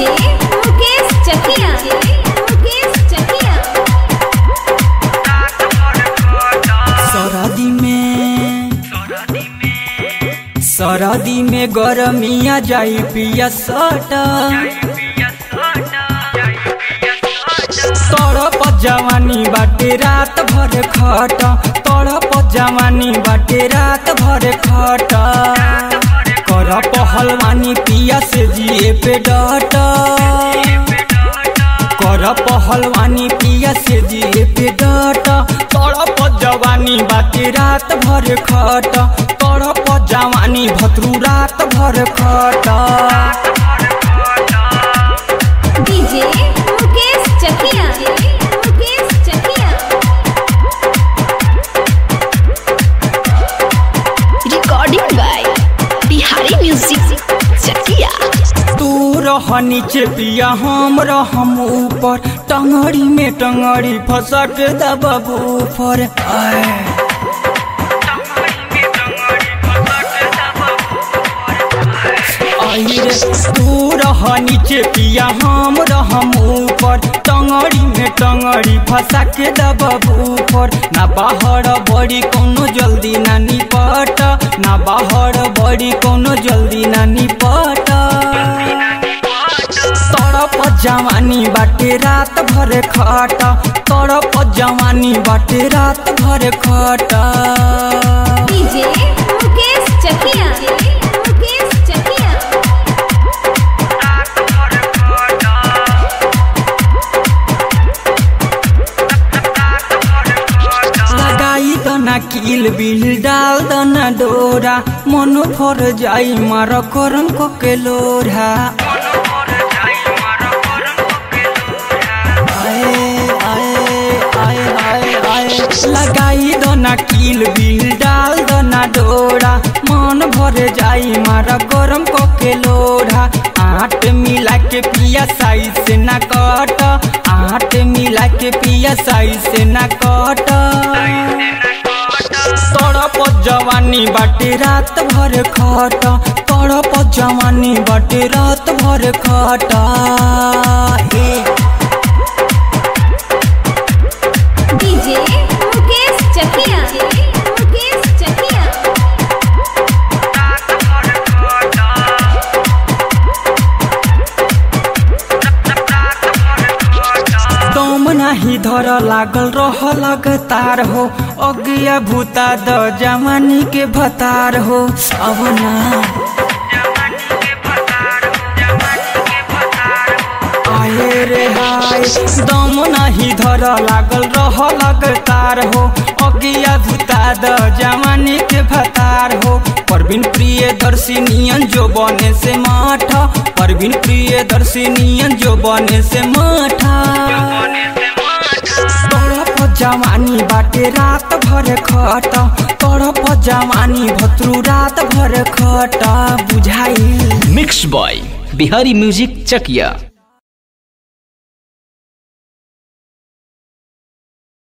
DJ Mukesh Chakiya Mukesh Chakiya सरदी में सरदी में गरमिया जाई पिया सटा तड़प जवानी बाटे रात भर खट तड़प जवानी बाटे रात भर खट कर पहलवानी पिया से जिए पे डट कर पहलवानी पिया से जिए पे डट तड़प जवानी बाटे रात भर खट तड़प जवानी भतरू रात भर खट DJ Mukesh Chakiya Mukesh Chakiya recording by Bihari music Chakiya तू रह नीचे पिया हम रहम ऊपर टंगड़ी में टंगड़ी फंसा के दबबू पर आए आई रे तू रह नीचे पिया हम रहम ऊपर टंगड़ी में टंगड़ी फंसा के दबबू पर ना बाहर बड़ी कोनो जल्दी ना निपट ना बाहर बड़ी कोनो जल्दी ना निपट तड़प जवानी बाटे रात भर खट तड़प जवानी बाटे रात भर खट डीजे मुकेश चकिया मुकेश चकिया लगाई दना किल बिल डाल दना डोरा मन फर जाई मार करम को के लोरा आए आए आए आए आए लगाई दना किल बिल डाल दना डोरा मन भर जाई मारा गरम को के लोढ़ा आट मिला के पिया साई से ना कट आट मिला के पिया साई से ना कट तड़प जवानी बाटे रात भर खट तड़प जवानी बाटे रात भर खट ए डीजे मुकेश चकिया मुकेश चकिया दम नाही धर लागल रह लगातार हो अगिया भूता द जवानी के भतार हो अब ना आए रे हाय दम नाही धर लागल रह लगातार हो अगिया भूता द जवानी के भतार हो परवीन प्रिय दर्शिनियन जो बने से माठा परवीन प्रिय दर्शिनियन जो बने से माठा तड़प जवानी बाटे रात भर खट तड़प जवानी भतरू रात भर खट बुझाई मिक्स बॉय बिहारी म्यूजिक चकिया